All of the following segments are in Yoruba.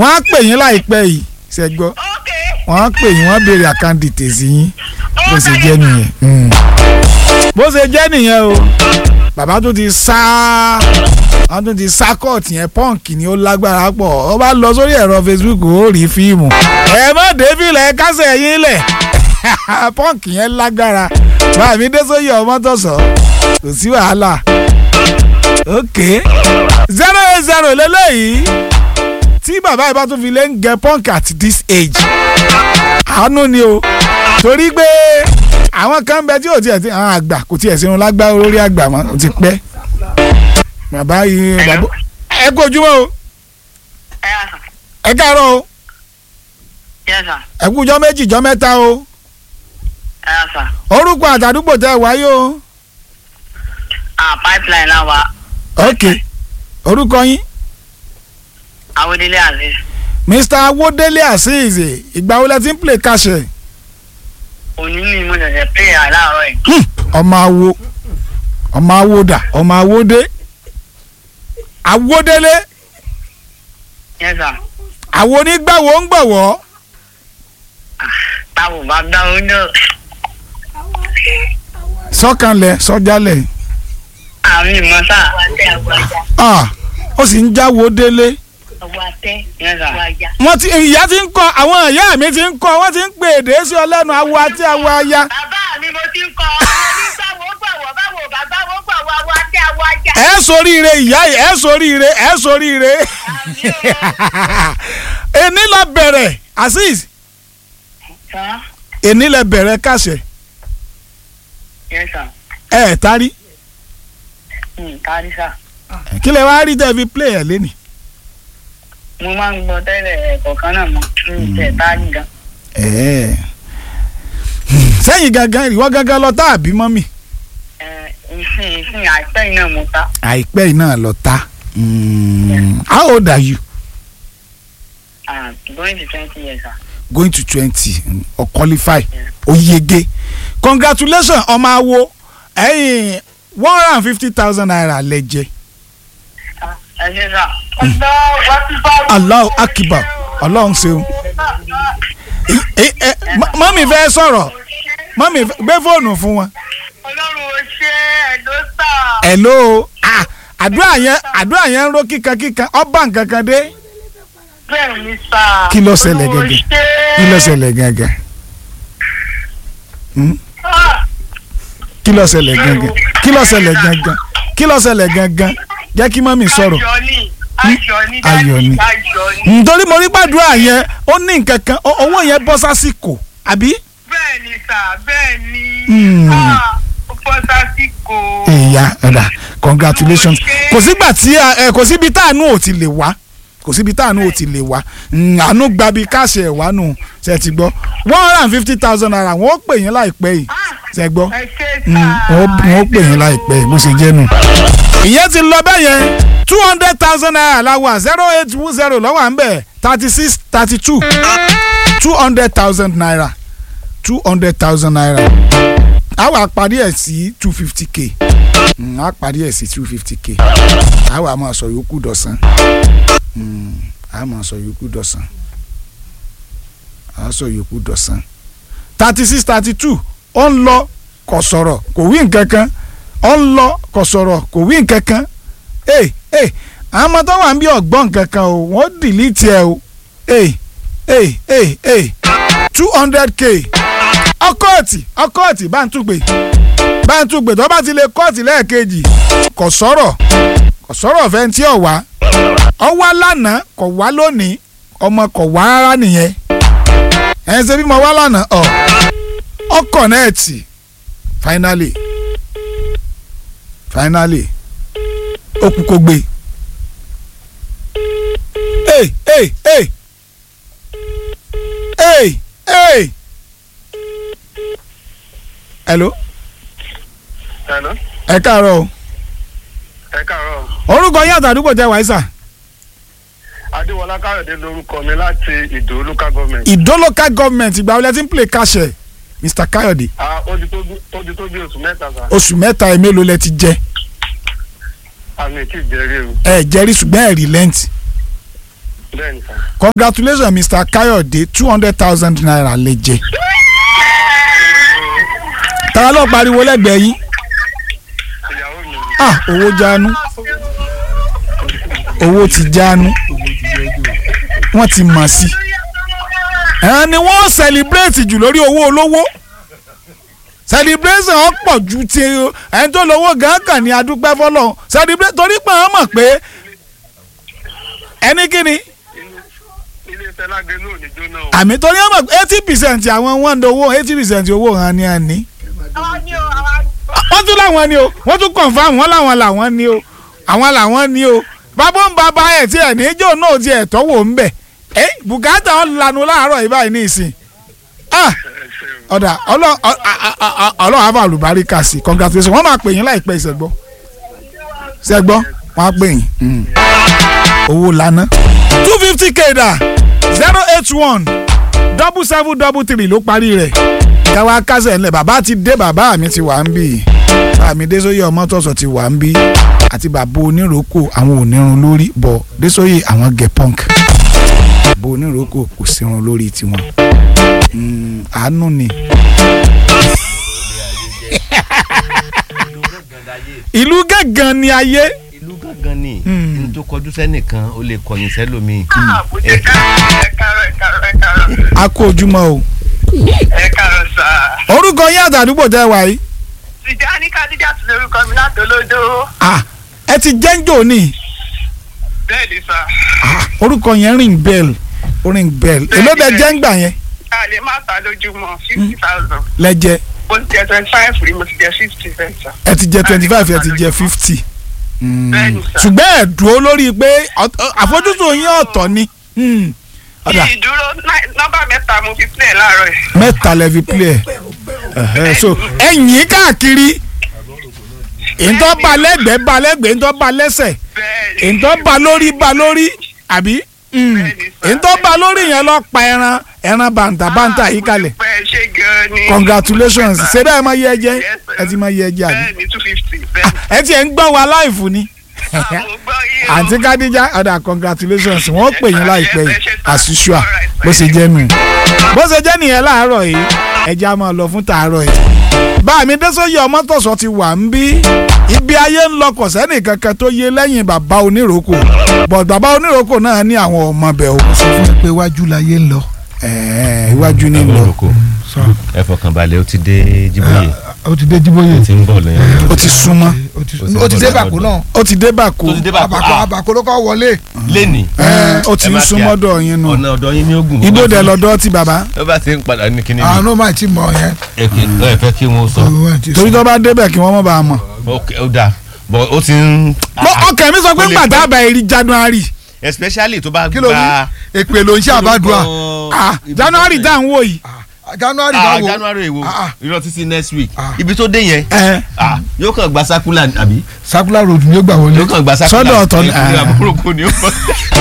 wọ́n á pè yín láìpẹ́ yìí ṣẹ́gbọ́ ok wọ́n á pè yín wọ́n á béèrè àkáǹdìtì sí yín bó ṣe jẹ́ nìyẹn. Mm. bó ṣe jẹ́ nìyẹn o bàbá tó ti sá wọ́n tún ti sá kọ́ọ̀tì yẹn pọ́ǹkì ni ó lágbára pọ̀ ó bá lọ sórí ẹ̀rọ Facebook ó rí fíìmù ẹ má débìlẹ̀ kásẹ̀ yín lẹ̀ pọ́ǹkì yẹn lágbára báàmí dé sóyè ọmọ tọ̀sọ̀ kò sí wàhálà ok zero eight zero lélẹ́yìí tí bàbá yìí bá tún fi lé ń gẹ punk at this age àánú ni o torí pé àwọn kan bẹ tí ò tiẹ̀ ti àwọn àgbà kò tiẹ̀ sínú lágbá olórí àgbà mọ́ ó ti pẹ́ bàbá yìí bàbá ẹ kú ojúmọ́ o ẹ yà sà ẹ káàárọ̀ o yẹ sà ẹ kú jọ́ méjì jọ́ mẹ́ta o ẹ yà sà orúkọ àtàdúgbò tẹ wáyé o ah pipeline náà wà ok orúkọ yín awédélé aziz mr awodele azeez ìgbà wo lẹ ti ń play kàṣẹ òní ni mo ṣẹ̀ṣẹ̀ pé àláàárọ̀ yìí Hmm, ọmọ awo ọmọ awoda ọmọ awode awodele yẹ sà àwo onígbàwó ń gbọ̀wọ́ táwọn bá dá oúnjẹ sọ́kànlẹ̀ sọ́jálẹ̀ àmì ìmọ̀ sà ah ó sì ń jáwó délé yẹ sà wọ́n ti ìyá ti ń kọ́ àwọn ìyá mi ti ń kọ́ wọ́n ti ń pè èdè sí ọlẹ́nu awo àti awo aya bàbá mi mo ti ń kọ onígbàwó gbàwọ̀ báwo bàbá wo gbàwọ̀ àwọ̀ àti àwọ̀ ajá. ẹ soríire ìyá yìí ẹ soríire ẹ soríire èní lọ bẹ̀rẹ̀ azeez sà èní lẹ bẹ̀rẹ̀ kàṣẹ yẹ sà ẹ ẹ̀ tarí kárí sà kí lẹ wá rí tẹ́ fi play ẹ̀ lẹ́nìí. mo máa ń gbọ́ tẹ́lẹ̀ ẹ̀kọ̀ọ̀kan náà mọ̀ ní ìtẹ̀ táàgì gan. Ẹ̀ẹ́. sẹ́yìn gangan ìwọ gangan lọ tá àbí mọ́mì. ẹ ìsìn ìsìn àìpẹ́ yìí náà mo ta àìpẹ́ yìí náà lọ tá. Mm, how old are you? ah going to twenty years sà. going to twenty or qualify ó yege congratulations ọmọ awo ẹ̀yin one hundred and fifty thousand naira lẹ jẹ ẹ ṣe sà. ọ̀dọ́ wá sí bá. Allahu Akbar ọlọ́run ṣeun. Ẹ- ẹ- mọ- mọ́mì fẹ́ sọ̀rọ̀ mọ́mì fẹ́- gbé fóònù fún wọn. ọlọ́run ò ṣe ẹ̀dọ́ sà. hello ah, àdúrà yẹn àdúrà yẹn ń ró kíkan kíkan ọba nǹkan kan dé. bẹ́ẹ̀ ni sà. Kí ló ṣẹlẹ̀ Ọlọ́run ò gẹ́gẹ́? ṣe. kí ló ṣẹlẹ̀ gangan Hmm? Ah, kí ló ṣẹlẹ̀ gangan kí ló ṣẹlẹ̀ gangan kí ló ṣẹlẹ̀ gangan jẹ́ kí mọ́mì sọ̀rọ̀ ayọ̀ ni ayọ̀ ni Ayọ̀ ni. ayọ̀ ni. nítorí mo rí gbàdúrà yẹn ó ní nǹkan kan ó- owó yẹn bọ́ sásìkò àbí. bẹ́ẹ̀ ni sà bẹ́ẹ̀ ni. Hmm. Ah, ó bọ́ sásìkò. ìyá ọ̀dà congratulations kò sígbà tí a- ẹ, kò síbi táànù ò ti lè wá kò síbi táànù ò ti lè wá Mm, àánú gbabi káṣẹ ẹ̀ wá nù ṣe ti gbọ́ one hundred and fifty thousand naira wọ́n ó pè yín láìpẹ́ yìí ṣe gbọ́ ẹ ṣe Mm, sà. wọ́n ó- wọ́n ó pè yín láìpẹ́ yìí bó ṣe jẹ́ nù. ìyẹn ti lọ bẹ́ẹ̀ yẹn two hundred thousand naira la wà zero eight zero lọ́wọ́ à ń bẹ̀ thirty six thirty two two hundred thousand naira two hundred thousand naira a wà parí ẹ̀ sí two fifty k Mm, a parí ẹ̀ sí two fifty k a wà máa sọ yòókù dọ̀sán Mm, a máa sọ yòókù dọ̀sán a sọ yòókù dọ̀sán thirty six thirty two ó ń lọ kò sọ̀rọ̀ kò wí nǹkan kan ó ń lọ kò sọ̀rọ̀ kò wí nǹkan kan ee ee àwọn ọmọ tó wà ń bí ọ̀gbọ́n nǹkan kan o wọ́n dìlítì ẹ̀ o ee ee ee ee two hundred k ọkọ̀ọ̀tì ọkọ̀ọ̀tì bá ń túgbe bá ń túgbe tó bá ti lè kọ́ọ̀tì lẹ́ẹ̀kejì kò sọ̀rọ̀ kò sọ̀rọ̀ fẹ́ tí ò wá ọ wá lánàá kò wá lónìí ọmọ kò wá rárá nìyẹn ẹ̀ ń ṣe bí mo wá lánàá ọ̀ ọ kọ̀nẹ́ẹ̀tì finally finally ó kú kó gbé hey hey hey hey hey hello Hello. ẹ káàárọ̀ o ẹ káàárọ̀ orúkọ yín àtàdúgbò tẹ wáyé sà adéwọlá káyọ̀dé lórúkọ mi láti ìdó local government. ìdó local government ìgbà wọlé tí ń play kàṣẹ mr káyọ̀dé Ah, ó ti tó bí- ó ti tó bí oṣù mẹ́ta sá oṣù mẹ́ta ẹ̀ mélòó lẹ ti jẹ àmì tí ì jẹ́rí o ẹ jẹ́rí ṣùgbọ́n ẹ̀ relent bẹ́ẹ̀ ni sà. congratulations mr kayode two hundred thousand naira lè jẹ. ta ló pariwo lẹ́gbẹ̀ẹ́ yín ìyàwó mi ah owó jánu owó ti jánu wọ́n ti mọ̀ sí ẹ̀hán ni wọ́n celebrate jù lórí owó olówó celebration ọ̀pọ̀ ju ti ẹni tó lówó gan kàn ní adúpẹ́ fọlọ́ celebrate torí pé wọ́n mọ̀ pé ẹni kíni ilé iṣẹ́ lágbèlú ò ní jóná o. àmì torí wọ́n mọ̀ pé eighty percent àwọn wọ́n ń dowó eighty percent owó hàn ní àní àwọn ni o àwọn wọ́n tún láwọn ni o wọ́n tún confam wọ́n láwọn làwọn ni o àwọn làwọn ni o bàbá ń bàbá ẹ̀ tí ẹ̀ níjó náà ti ẹ̀ tọ́wọ́ ń bẹ̀ ẹ́ bùkátà ọ̀ lanu láàárọ̀ yìí báyìí ní ìsìn ah ẹ ṣeun. ọ̀dà ọlọ́run àbá àlùbáríkà sí congratulations wọ́n máa pè yín láìpẹ́ ìṣẹ́gbọ́ ṣẹ́gbọ́ wọ́n á pè yín mm. owó lana two fifty k dà zero eight one double seven double three ló parí rẹ̀ káwá kásẹ̀ ńlẹ̀ bàbá ti dé bàbá mi ti wà ń bì bàbá mi désòye ọmọtọ̀sọ̀ ti wà ń bì àti bàbá oníròkò àwọn onírun lórí bọ̀ désòye àwọn gẹ̀ punk bàbá oníròkò kò sírun lórí tiwọn Mm, àánú ni. ìlú gángan ni ayé ìlú gángan ni Hmm. n tó kọjú sẹ́nìkan ó lè kọ̀yìn sẹ́lómi. àbújá káàrọ̀ ẹ káàrọ̀ ẹ káàrọ̀ ẹ káàrọ̀ a kó ojúmọ́ o. ẹ káàrọ̀ sà. orúkọ yín àtàdúgbò tẹ́ wà yìí. Tìjání Kádíjà ti lórúkọ mi látòlódó. Ah, ẹ ti jẹ́ńjò ni bẹ́ẹ̀ ni sà. Ah, orúkọ yẹn ring bell ring bell èló bẹ jẹ́ ń gbà yẹn a lè má ta lójúmọ́ fifty thousand. lẹ́jẹ́ mo ti jẹ twenty five rí mo ti jẹ fifty bẹ́ẹ̀ sà. ẹ ti jẹ twenty five ẹ ti jẹ fifty. Bẹ́ẹ̀ni sà. ṣùgbọ́n ẹ dúró lórí pé ọ̀t- ọ- àfojúsùn yín ọ̀tọ̀ ni. Hmm. ọ̀dà kí ìdúró náì- nọ́mbà mẹ́ta mo fi play láàárọ̀ ẹ̀. mẹ́ta lẹ fi play ẹ̀ so ẹ̀yìn káàkiri ìtọ́ ba lẹ́gbẹ̀ẹ́ ba lẹ́gbẹ̀ẹ́ ìtọ́ ba lẹ́sẹ̀ bẹ́ẹ̀ ni. ìtọ́ ba lórí ba lórí àbí Bẹ́ẹ̀ni sà. ìtọ́ ba lórí yẹn lọ pa ẹran ẹran bàǹtà bàǹtà yìí kalẹ̀ pẹ́ ṣe gan-an ni. congratulations ṣé bẹ́ẹ̀ máa yẹ ẹ jẹ́ Yes, sir. ẹ ti máa yẹ ẹ jẹ́ àbí bẹ́ẹ̀ ni two fifty bẹ́ẹ̀ ẹ tiẹ̀ ń gbọ́ wa láìfù ni ni. mo gbọ́ yìí o. àǹtí kádíjà ọ̀dà congratulations wọ́n pè yín láìpẹ́ yìí Yes, sir. as usual Alright, bó ṣe jẹ́ nù. bó ṣe jẹ́ nìyẹn láàárọ̀ yìí ẹja á máa lọ fún tàárọ̀ yìí. báàmí désòye ọmọtọ̀sọ ti wà ń bí ibi ayé ń lọ kò sẹ́nì kankan tó yé lẹ́yìn bàbá oníròkò bọ̀ bàbá oníròkò náà ní àwọn ọmọ bẹ̀ o. sọ fún mi pé iwájú láyé ń lọ. ẹ̀ẹ́ iwájú ní lọ olùkọ́ ẹ fọkàn balẹ̀ ó ti dé jíbóyè ó ti dé jíbóyè. ó ti ń bọ̀ lẹ́yìn. ó ti súnmọ́ ó ti ó ti dé bàkó náà. ó ti dé bàkó tó ti dé bá àbàkó àbàkó ló kọ́ wọlé. lẹ́nì. ẹ̀ẹ́ ó ti ń súnmọ́dọ̀ yín nù ọ̀nà ọ̀dọ̀ yín ní ogun. ibo dẹ̀ lọ́dọ̀ ti bàbá ó bá ti ń padà ní kíní àwọn mi. náà máa ti mọ yẹn. ẹ kì ẹ fẹ́ kí wọ́n sọ. Owó ẹ̀ ti torí sọ. tó bá débẹ̀ kí wọ́n mọ̀ bá a mọ̀. ok ó dáa bọ̀ ó ti ń. Mo- ọkàn mi sọ pé Ó lè gbàdá pẹ́. àbá èrì january especially tó bá kí ló gba. ní èpè ló ń ṣe àbádùá. ah january tá à ń wò yìí Ah, january ah báwo. january èwo Ah, ah. irọ́ títí next week Ah. ibi tó dé yẹn ẹ ah yóò kàn gba sakula àbí circular road ni ó gbà wọlé. yóò kàn gba sakula Sọ́dọ̀ ọ̀tọ̀ ni- ìpínlẹ̀ ah. àbúrò kò ní ó bọ̀.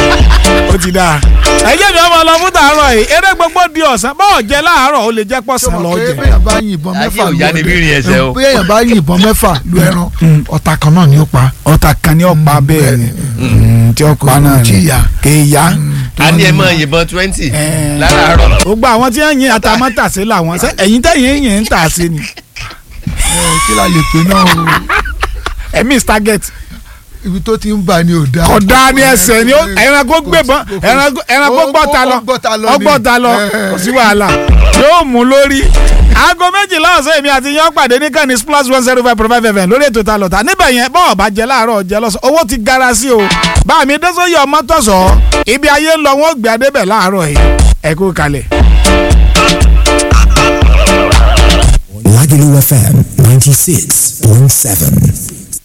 ó ti dáa ẹjẹ mi ọmọ lọ fún tàárọ̀ yìí eré gbogbo di ọ̀sán bọ́ọ̀ jẹ láàárọ̀ ó lè jẹ́ pọ̀sán lọ pé jẹ bẹ́ẹ̀ bá yìnbọn Ayé mẹ́fà ò lu yá ni bí rin ẹsẹ̀ o. bí èèyàn bá yìnbọn mẹ́fà lu ẹran ọ̀tá kan náà ni ó pa. ọ̀tà kan ní ọ̀pá bẹ́ẹ̀ ni Mm, tí ọ̀pá náà tí ni ìyá. kì í yá a ní ẹ mọ yìnbọn twenty Eh. láràárọ̀ gbogbo àwọn tí wọ́n yin àtàmọ́tàsé làwọn ṣe ẹ̀yin tẹ̀yìn yìí ń tà sí ni Ẹ, kí la lè pè náà o ẹ̀mí target ibi tó ti ń bà ní òdà. kọ̀dá ní ẹsẹ̀ ni ó ẹranko gbébọn ẹranko ẹranko gbọ́ta lọ ọgbọ́ta lọ kò sí wàhálà yóò mú lórí. aago méjìlá ọ̀sán èmi àti yan pàdé ní kàní plus one zero five point five fm lórí ètò ta lọ́ta níbẹ̀ yẹn bọ́ọ̀ bá jẹ láàárọ̀ jẹ lọ́sàn owó ti gara sí o bá mi dẹ́sọ́yè ọmọ tọ̀sọ̀ ibi ayé ń lọ wọn gbé adébẹ̀ láàárọ̀ yìí ẹ kú kalẹ̀. Lagelu FM 96.7.